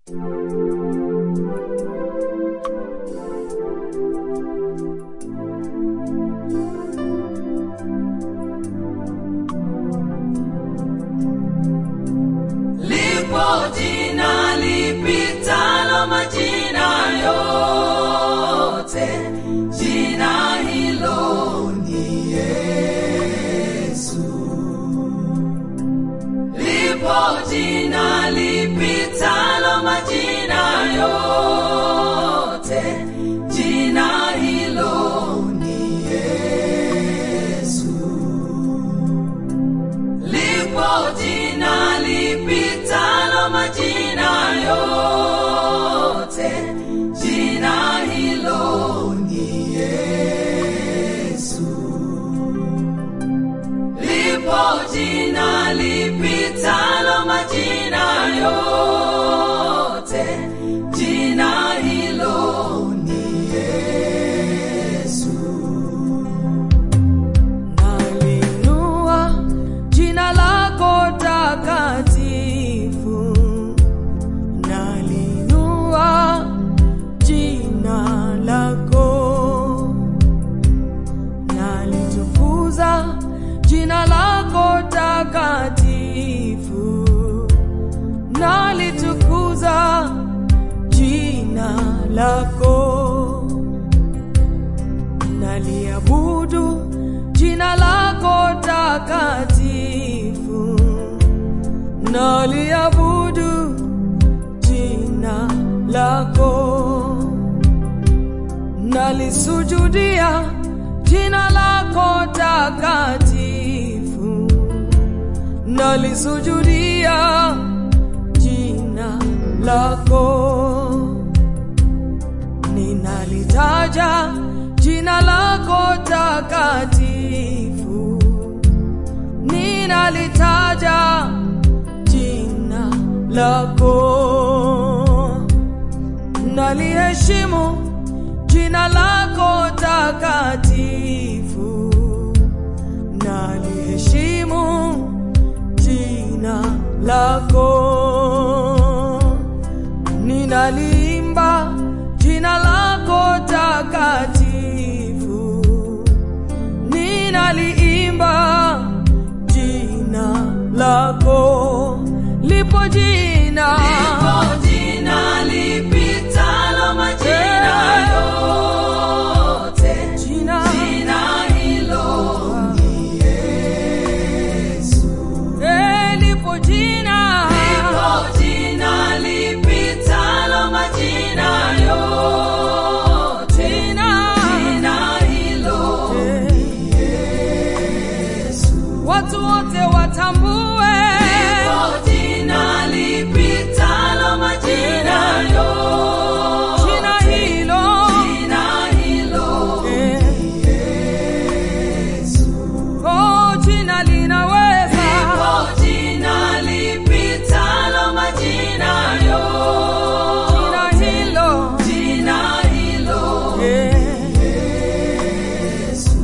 lipo jina lipitalo majina yote jina hilo ni yesu lipo jina lipitalo majina yote jina hilo ni yesu lipo jina lipitalo majina yote jina hilo ni yesu lipo jina lipitalo majina yote jina hilo ni yesu Nalinua jina lako takatifu, nalinua jina lako, nalitukuza jina lako takatifu, nalitukuza jina lako naliabudu jina lako takatifu, naliabudu jina lako, nalisujudia jina lako takatifu, nalisujudia jina lako ninalitaja jina lako takatifu, ninalitaja jina lako, naliheshimu jina lako takatifu, naliheshimu jina lako ninaliimba jina lako takatifu, ninaliimba jina lako. Lipo jina lipo jina lipitalo majina yote jina jina hilo ni yesu eh, lipo jina lipo jina lipitalo majina yote jina jina hilo eh, ni yesu watu wote watambue lipo jina lipitalo majina yote jina hilo jina hilo eh, Yesu. oh, jina linaweza Lipo jina lipitalo majina jina yote. hilo Jina hilo eh. Yesu.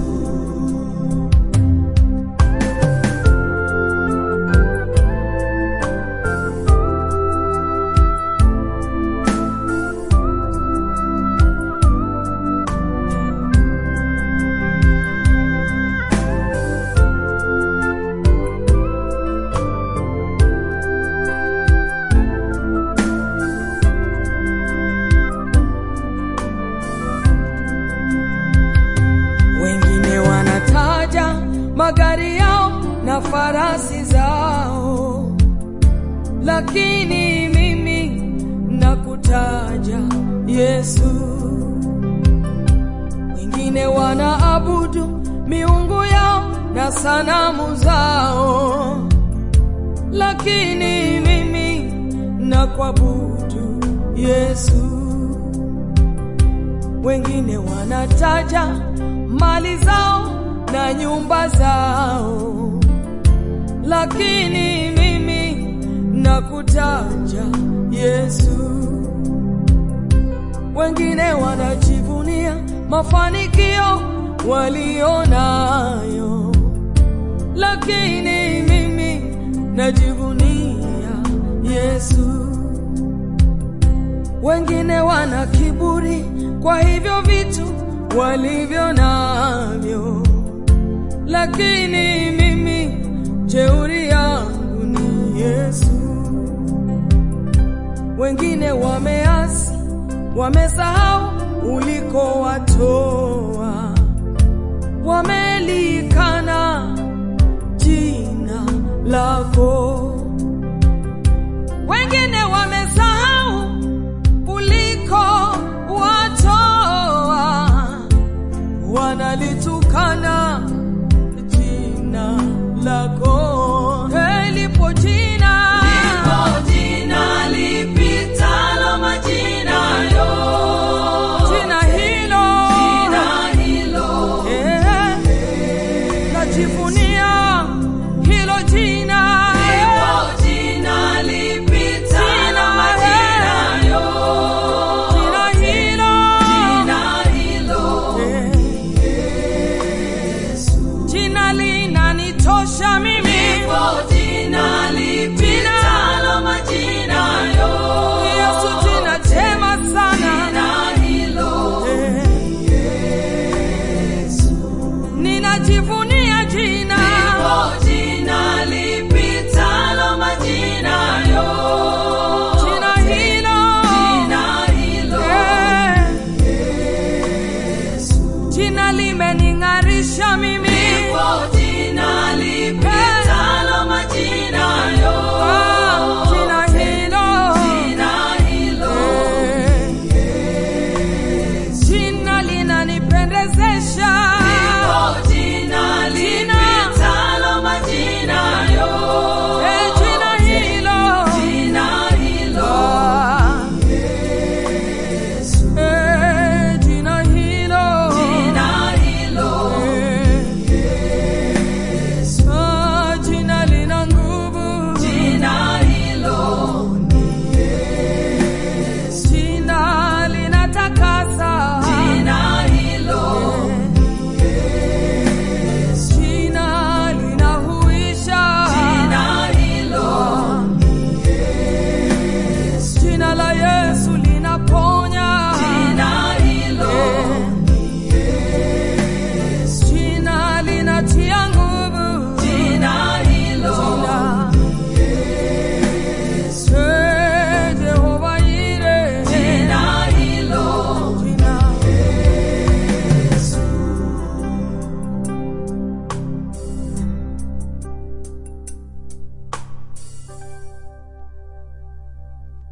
Wengine wanataja magari yao na farasi zao, lakini mimi nakutaja Yesu. Wengine wanaabudu miungu yao na sanamu zao, lakini mimi nakuabudu Yesu wengine wanataja mali zao na nyumba zao, lakini mimi nakutaja Yesu. Wengine wanajivunia mafanikio walionayo, lakini mimi najivunia Yesu. wengine wana kiburi kwa hivyo vitu walivyo navyo, lakini mimi jeuri yangu ni Yesu. Wengine wameasi, wamesahau ulikowatoa, wamelikana jina lako. Wengine wame